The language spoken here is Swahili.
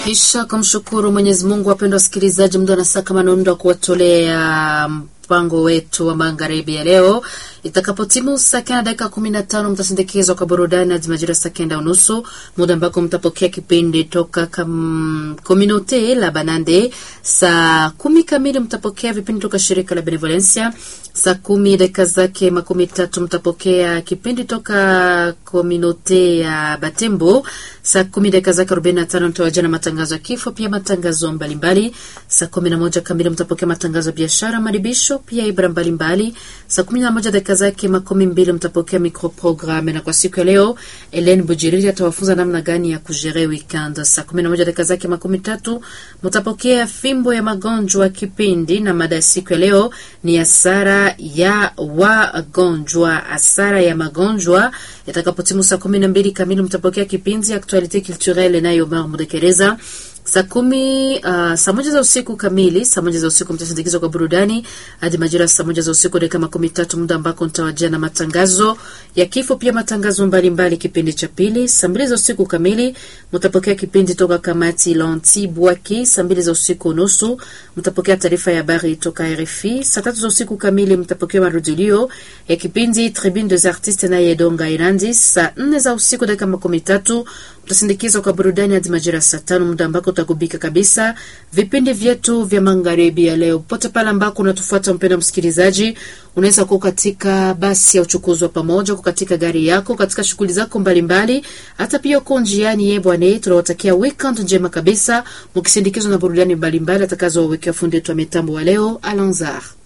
Kisha kumshukuru Mwenyezi Mungu. Wapendwa wasikilizaji, muda na saa kama naundo wa kuwatolea mpango wetu wa magharibi ya leo itakapotimu saa kenda dakika kumi na tano mtasindikizwa kwa burudani hadi majira saa kenda unusu, muda ambako mtapokea kipindi toka Communaute la Banande. Saa kumi kamili mtapokea vipindi toka shirika la Benevolencia. Saa kumi dakika zake makumi tatu mtapokea kipindi toka Communaute ya Batembo. Saa kumi dakika zake arobaini na tano mtawajia na matangazo ya kifo, pia matangazo mbalimbali. Saa kumi na moja kamili mtapokea matangazo ya biashara, maribisho, pia ibra mbalimbali. Saa kumi na moja dakika zake makumi mbili mtapokea microprogramme, na kwa siku ya leo Ellen Bujiriri atawafunza namna gani ya kujere weekend. Saa kumi na moja dakika zake makumi tatu mtapokea fimbo ya magonjwa kipindi, na mada ya siku ya leo ni hasara ya wagonjwa, hasara ya magonjwa. Itakapotimu saa kumi na mbili kamili mtapokea kipindi Actualite Culturelle nayo Omar Mudekereza saa kumi uh, saa moja za usiku kamili, saa moja za usiku mtasindikizwa kwa burudani hadi majira saa moja za usiku dakika makumi tatu, muda ambako mtawajia na matangazo ya kifo, pia matangazo mbalimbali. Kipindi cha pili saa mbili za usiku kamili mtapokea kipindi toka kamati Lanti Bwaki. Saa mbili za usiku nusu mtapokea taarifa ya habari toka RFI. Saa tatu za usiku kamili mtapokea marudilio ya kipindi Tribune des Artistes na Yedonga Irandi. Saa nne za usiku dakika makumi tatu mtasindikizwa kwa burudani hadi majira saa tano, muda ambako utagubika kabisa vipindi vyetu vya magharibi ya leo. Popote pale ambako unatufuata mpendwa msikilizaji, unaweza kuwa katika basi ya uchukuzi wa pamoja, kuwa katika gari yako, katika shughuli zako mbalimbali, hata pia uko njiani. Ye bwana, tunawatakia weekend njema kabisa, mkisindikizwa na burudani mbalimbali atakazowawekea fundi wetu wa mitambo wa leo Alanzar.